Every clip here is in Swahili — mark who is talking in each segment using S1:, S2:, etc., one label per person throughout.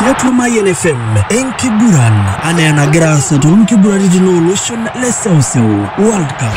S1: tiatua Mayian FM enkiguran anaa enagira aasa toonkiguraritin ooloshon le seuseu World Cup.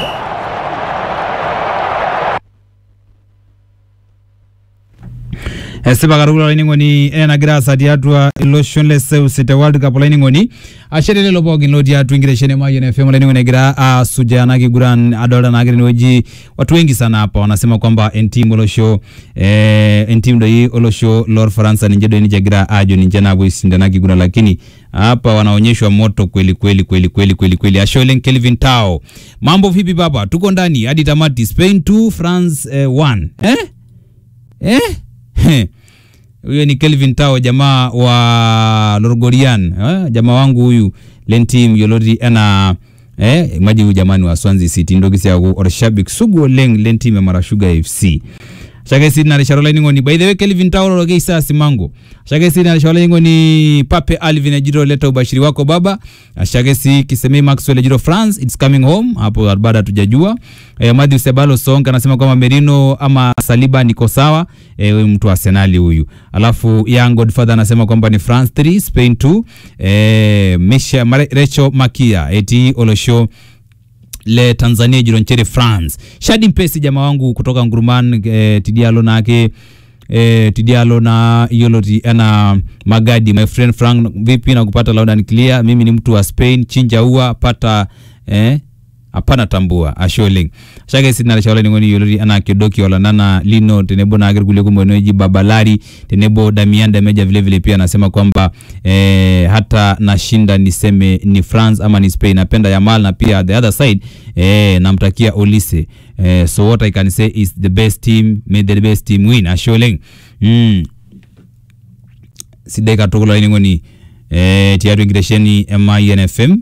S2: esipa katukul olainining'oni enagira aasa tiatua iloshon le seuseu te world cup olainining'oni ashe telelo pookin lotii atua enkitesheni e Mayian FM olainining'oni egira aasujaa ena kiguran adolta naake tenewueji watu wengi sana hapa wanasema kwamba entim olosho eh, entim doi olosho lorfaransa ninche doi ninche egira aajo ninche naapuo aisinda ena kiguran lakini hapa wanaonyeshwa moto kweli kweli kweli kweli kweli kweli ashe oleng Kelvin Tao mambo vipi baba tuko ndani hadi tamati Spain 2 France 1 eh? eh? Heh. huyo ni Kelvin Tao jamaa wa Lorgorian eh? jamaa wangu huyu lentim yioloti enaa eh? maji huyu jamani wa Swansea City ntoki sii aaku orshabik sugu oleng lentim e Marashuga FC shake sii narishata olainining'oni by the way Kelvin Tao loloke isaa simango shake sii narishata olainining'oni Pape Alvin ejito leta ubashiri wako baba shake sii Kisemei Maxwell ejito France it's coming home hapo bado hatujajua eh, Matthew Sebalo Song anasema kwamba Merino ama Saliba niko sawa eh, huyu mtu wa Arsenal huyu alafu Young Godfather anasema kwamba ni France 3 Spain 2 eh, Misha Mare- Recho Makia eti Olosho le Tanzania jironchere France Shadi Mpesi jamaa wangu kutoka Nguruman eh, Tidialo nake eh, Tidialo na Yoloti ana Magadi my friend Frank vipi na kupata loud and clear mimi ni mtu wa Spain chinja ua pata eh hapana tambua asholing shake sina shaola ningoni yolori ana kidoki wala nana lino tenebo na agir kule kumwenoji babalari tenebo Damian Dameja vile vile pia anasema kwamba eh, hata nashinda niseme ni France ama ni Spain napenda Yamal na pia the other side eh, namtakia Olise eh, so what I can say is the best team made the best team win asholing mm. sidai katukul olainining'oni eh, tiatua enkitesheni e Mayian FM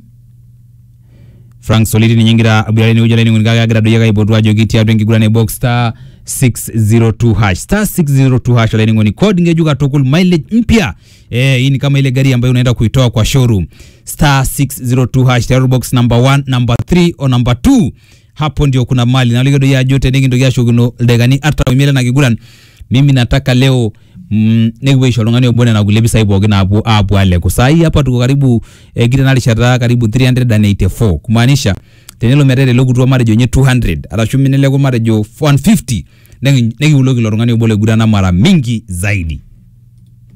S2: Frank Soliti ninye ngira abirare ni ujala ni kake agira doyeka ipotu ajoki tiatua enkiguran e box star 602 hash star 602 hash olaini ngoni code ngeju katukul mileage mpya eh hii ni kama ile gari ambayo unaenda kuitoa kwa showroom star 602 hash tayari box number 1 number 3 o number 2 hapo ndio kuna mali na ligedo ya jote ningi ndio yashuguno legani hata umele na kiguran mimi nataka leo mm, nikiweisha oltung'ani obone nakulie pisai pookin aapuo aapuo aleku saa hii hapa tuko karibu eh, kiti narishata karibu 384 kumaanisha tenelo metaa etelekutua matejo nye 200 arashu mineleku matejo 150 niki- nikiuloki ilo tung'ani obo legurana mara mingi zaidi